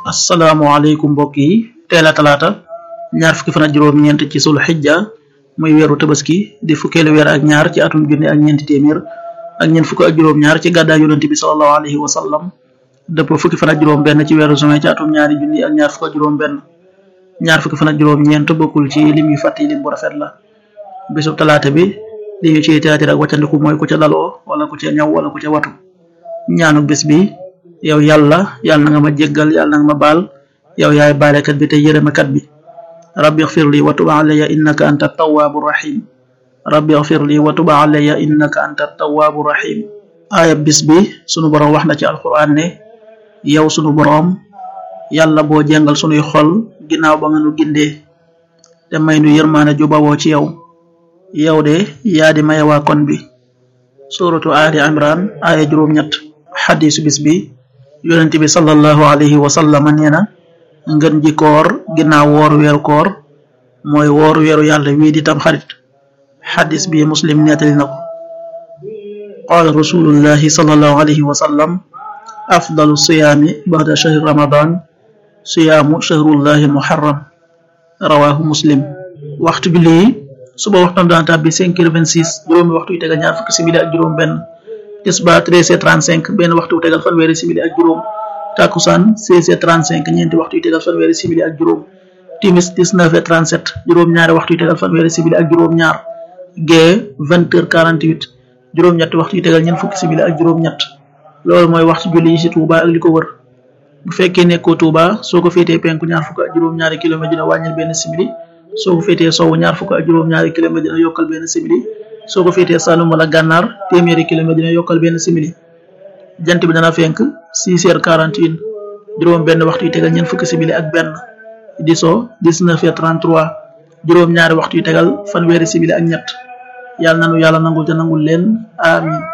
asalaamaaleykum mbokk yi teel a talaata ñaar fukki fan ak juróom-ñeent ci sul xijja muy weeru tabaski di fukkeelu weer ak ñaar ci atum junne ak ñeenti téeméer ak ñeent fukk ak juróom-ñaar ci gàddaa yonente bi salallahu alayhi wa sallam dëpp fukki fan ak juróom-benn ci weeru juin ci atum ñaari junni ak ñaar fukk ak juróom-benn ñaar fukki fan ak juróom-ñeent bokkul ci lim yu fàtt yi lim bu rafet la bisub talaata bi li ñu ciy théâtre ak wàccandiku mooy ku ca daloo wala ku ca ñaw wala ku ca watu ñaanu bis bi yow yàlla yàlla na nga ma jéggal yàlla na nga ma baal yow yaay baalekat bi te yërëmekat bi rabbi xfir li wa tub alayya innaka anta tawaabu rahim rabbi xfir li wa tub alayya innaka anta tawaabu rahim aaya bis bi sunu boroom wax na ci alquran ne yow sunu boroom yàlla boo jàngal sunuy xol ginnaaw ba nga nu gindee te may nu yërmaane ju bawoo ci yow yow de yaa di maye waa kon bi suratu ali imran aaya juróom-ñett xadisu bis bi yonent bi sallallahu alayhi wa sallam nee na ngën ji koor ginnaaw wooru weeru koor mooy wooru weeru yàlla wii di tam xarit xadis bi muslim nettali na ko qaala rasulullahi sallallahu alayhi wa sallam afdalu siyaami ba'da shahri ramadan siyaamu shahrullahi muharram rawahu muslim waxtu bi lii suba waxtam daan tàbbi cinq heures vingt six juróomi waxtu yu tegal ñaar fukki simili ak juróom benn tisbaar treize heures trente cinq benn waxtu wu tegal fanweeri simili ak juróom takkusaan seize heures trente cinq ñeenti waxtu yu tegal fanweeri simili ak juróom timis dix-neuf heures trente sept juróom ñaari waxtu yu tegal fanweeri simili ak juróom ñaar gee vingt heures quarante huit juróom ñetti waxtu yu tegal ñeent fukki simili ak juróom ñett loolu mooy waxtu julli yi ci Touba ak li ko wër bu fekkee nekkoo Touba soo ko féetee penku ñaar fukk ak juróom ñaari kilomètre dina wàññil benn simili soo ko féetee sowwu ñaar fukk ak juróom ñaari kilomètre dina yokkal benn simili soo ko féetee Saloum wala gànnaar téeméeri kilomètre dina yokkal benn simili jant bi dana fenk six heures quarante et un juróom benn waxtu yu tegal ñeent fukki simili ak benn di so dix-neuf heures trente-trois juróom ñaari waxtu yu tegal fanweeri simili ak ñett yàlla nanu yàlla nangul te nangul leen amin